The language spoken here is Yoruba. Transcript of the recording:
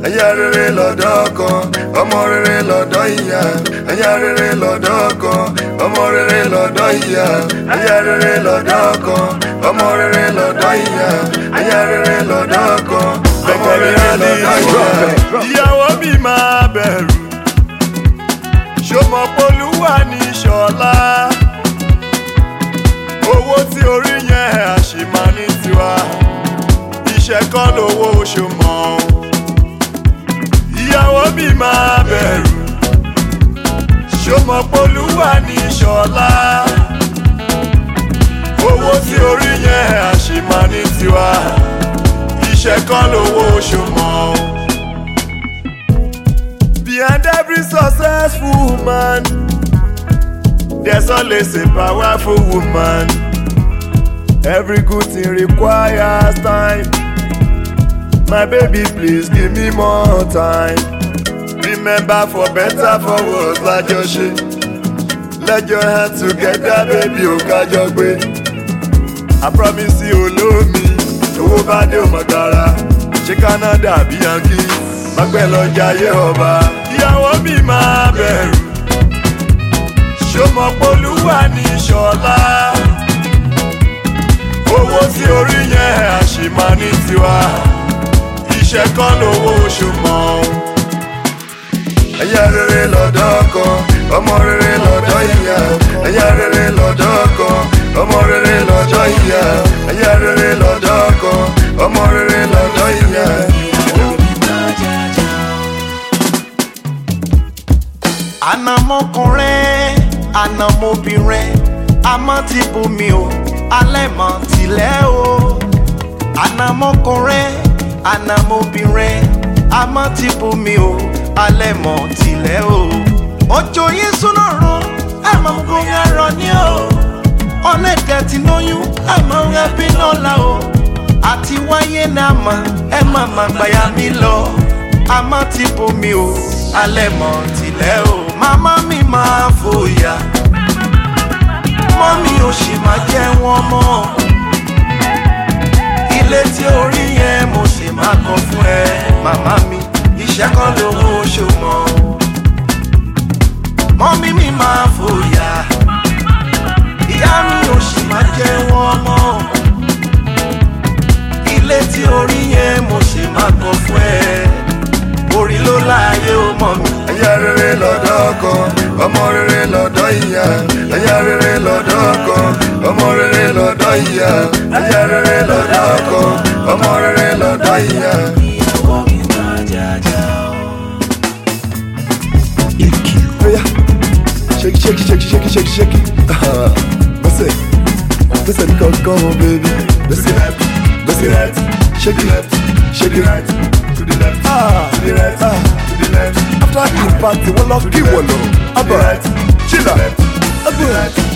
ẹ̀yà rere lọ́dọ̀ ọkọ ọmọ rere lọ́dọ̀ ìyá ẹ̀yà rere lọ́dọ̀ ọkọ ọmọ rere lọ́dọ̀ ìyá ẹ̀yà rere lọ́dọ̀ ọkọ ọmọ rere lọ́dọ̀ ìyá ẹ̀yà rere lọ́dọ̀ ọkọ ọmọ rere lọ́dọ̀ ìyá. ìyàwó mi máa bẹ̀rù ṣọmọpolúwà ní ṣọlá owó tí orí yẹn àṣìmá ní tiwa iṣẹ́ kọ́ lówó oṣù mọ́ o. ìyàwó mi máa bẹ̀rù ṣọmọpolúwà ní ṣọlá owó tí orí yẹn àṣìmá ní tiwa iṣẹ́ kọ́ lówó oṣù mọ́ o. Behind every successful man, there's always a powerful woman. Every good thing requires time. My baby, please give me more time. Remember, for better, for worse, like your shit. Let your hands together, baby, o kájọ gbé. I promise you, olóò mi, owó bá dé o mọ̀ gara. Ṣé Canada bí Yankee? Mágbẹ́ lọ jayé ọba. Ìyàwó mi máa bẹ̀rù. Ṣọmọpolúwà ní ṣọlá. Owó tí orí yẹn àṣìmá ní tiwa. Iṣẹ́ kọ́ lówó oṣù mọ́ o. Ẹ̀yà rere lọ́dọ̀ ọkọ, ọmọ rere lọ́dọ̀ ìyá. Ẹ̀yà rere lọ́dọ̀ ọkọ, ọmọ rere lọ́dọ̀ ìyá. Ẹ̀yà rere lọ́dọ̀ ọkọ, ọmọ rere lọ́dọ̀ ìyá. ànàmọ́kùnrin ànàmọ́bìnrin àmọ́ ti bù mí o alẹ́ mọ̀ tilẹ̀ o ànàmọ́kùnrin ànàmọ́bìnrin àmọ́ ti bù mí o alẹ́ mọ̀ tilẹ̀ o òjò yìí súná rún àmọ́ gbóyè rọ ní o ọlẹ́dẹ̀ tí lóyún àmọ́ ẹbí lọ́la o àti wáyé náà mọ̀ ẹ má má gbàyà mí lọ àmọ́ ti bù mí o alẹ́ mọ̀ tilẹ̀ o màmá mi máa fòyà mọ́mí ò sì máa jẹ́ wọn mọ́ ilé tí orí yẹn mo sì máa kọ́ fún ẹ màmá mi iṣẹ́ kan lówó oṣù mọ́ mọ́mí mi máa fòyà ìyá mi ò sì máa jẹ́ wọn mọ́ ilé tí orí yẹn mo sì máa kọ́ fún ẹ orí ló láàyè ó mọ̀ mi. ẹ̀yà rere lọ́dọ̀ ọkọ ọmọ rere lọ́dọ̀ ìyá ẹ̀yà rere lọ́dọ̀ ọkọ ọmọ rere lọ́dọ̀ ìyá ẹ̀yà rere lọ́dọ̀ ọkọ ọmọ rere lọ́dọ̀ ìyá. Oya, shake shake shake shake shake shake gbèsè gbèsè ní kankan o baby gbèsè gbèsè shake it shake it to the left ah to the right ah to the left after the party wọ́n lọ kí wọ́n lọ abba chilla abba